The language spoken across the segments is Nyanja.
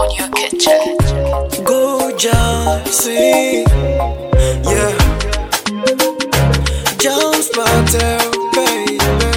Audio Kitchen. Go Johnson, yeah. Jones Patel, baby.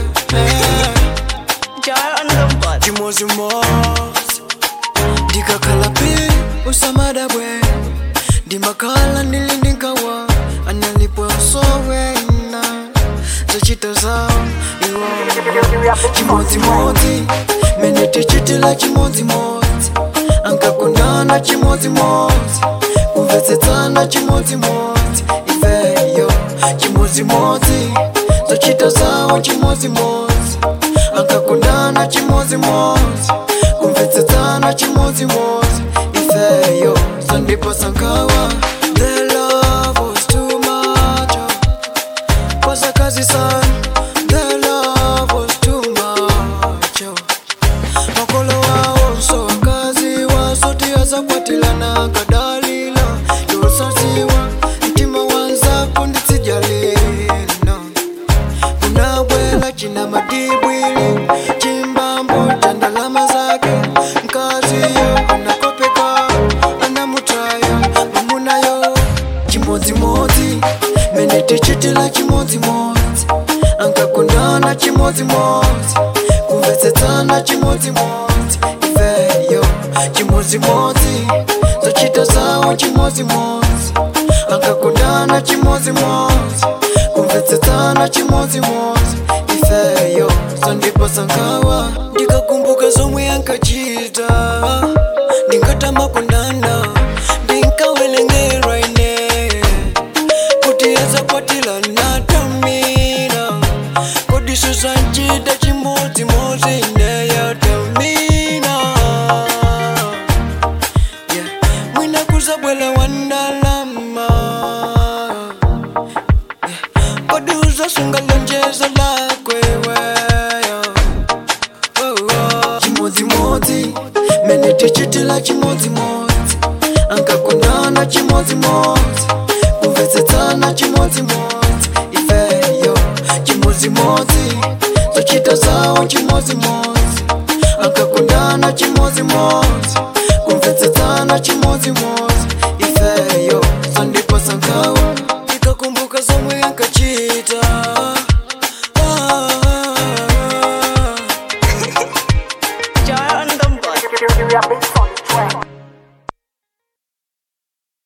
Jar on the bus. Chimozi mozi, ndikakhala pi usamada bwe, ndimakhala ndili ndinkawa, analipo sowena, zochita zawo iwo. Chimodzimodzi, mene tichitila chimodzimodzi, ankakondana chimodzimodzi, kumvetsetsana chimodzimodzi, ifeyo chimodzimodzi, zochita zawo chimodzimodzi, ankakondana chimodzimodzi, kumvetsetsana chimodzimodzi, ifeyo sandipo sankawa. The love was too much. oh. Was a kazi sana, the love was too much. oh. makolo wawo so wakazi wasoti azakwatilana kadalila yosaziwa mtima wanza kundisijalina kunabwela china madibwili chimbambo cha ndalama zake mkaziyo anakopeka anamutaya mamunayo chimodzimodzi mene tichitila chimodzimodzi ankakondana chimodzimodzi kumvetsetsana chimodzimodzi ifeyo chimodzimodzi zochita zawo chimodzimodzi ankakondana chimodzimodzi kumvetsetsana chimodzimodzi ifeyo sandipo sankawa ndikakumbuka zomwe ankachita ndingatama kondana ndinkawelengerwa ine kuti azakwatila natamina kodiso zanchita chimodzimodzi neyatamina yeah. mwina kuzabwela wandalama yeah. kodi uzasunga lonjezo lakweweyo oh, oh. chimodzimodzi mene tichitila chimodzimodzi ankakondana chimodzimodzi kumvetsetsana chimodzimodzi ifeyo chimodzimodzi zochita zawo chimodzimodzi ankakondana chimodzimodzi kumvetsetsana chimodzimodzi ifeyo sandipo sankawa